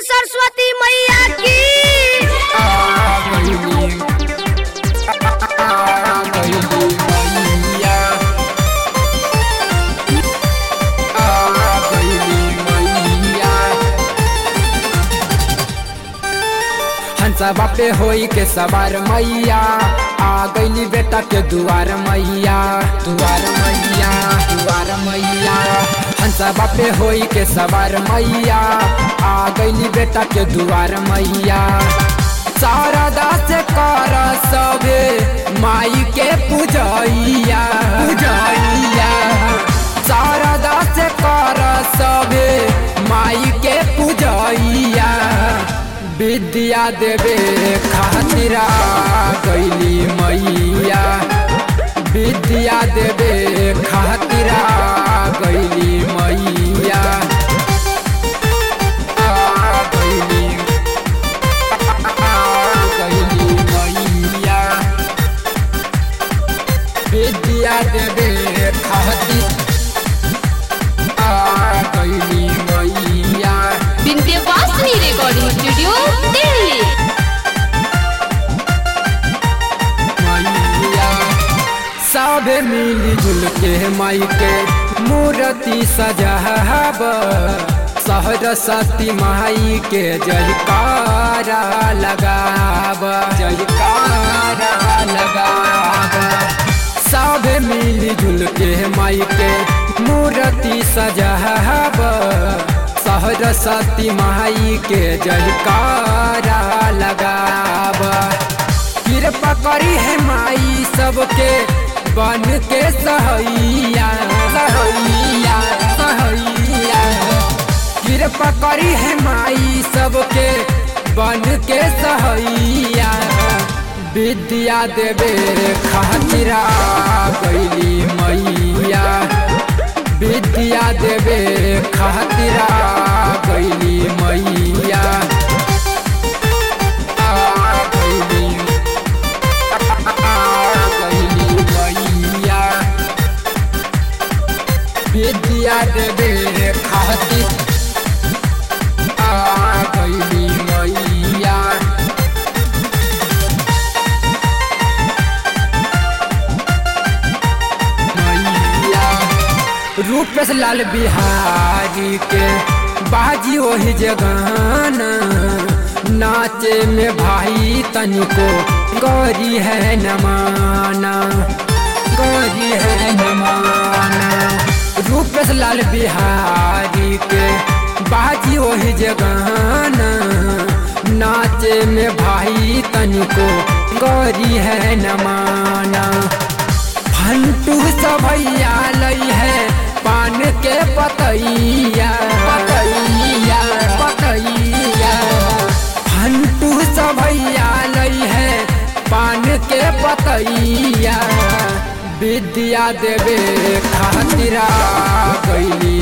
सरस्वती मैया की हंसा बापे होई के सवार मैया आ गईली बेटा के दुआर मैया दुआर मैया दुआर मैया हंसा बापे होई के सवार मैया आ गईली बेटा के दुआर मैया सारा दास कर सबे माई के पूजैया पूजैया सारा दास कर सबे माई के पूजैया विद्या देवे खातिरा गैली मैया विद्या देवे खातिरा गैली मैया आ गैली आ गैली मैया विद्या देवे खातिर आ गैली मैया विंध्यवासिनी रिकॉर्डिंग स्टूडियो दिल्ली मैया सब मिली जुल के माई के मूर्ति सजाब सरस्वती माई के जयकारा लगाब जयकारा लगाब सब मिली जुल के माई के मूर्ति सजाब सरस्वती माई के जयकारा लगाब कृपा करी है माई सबके बन के सहैया सहैया सहैया कृपा करी है माई सबके बन के सहैया विद्या देवे खातिरा गैली मैया विद्या देवे खातिरा गैली मैया आ गैली आ गैली मैया विद्या देवे खातिर आ गैली मैया मैया रूपेश लाल बिहारी के बाजी वही जगाना नाचे में भाई तनिको गौरी है नमाना गौरी है नमाना रूपेश लाल बिहारी के बाजी वही जगाना नाचे में भाई तनिको गौरी है नमाना फंटू सभैया लई है पान के पतैया पतैया पतैया फंटू सभैया लई है पान के पतैया विद्या देवे खातिरा गैली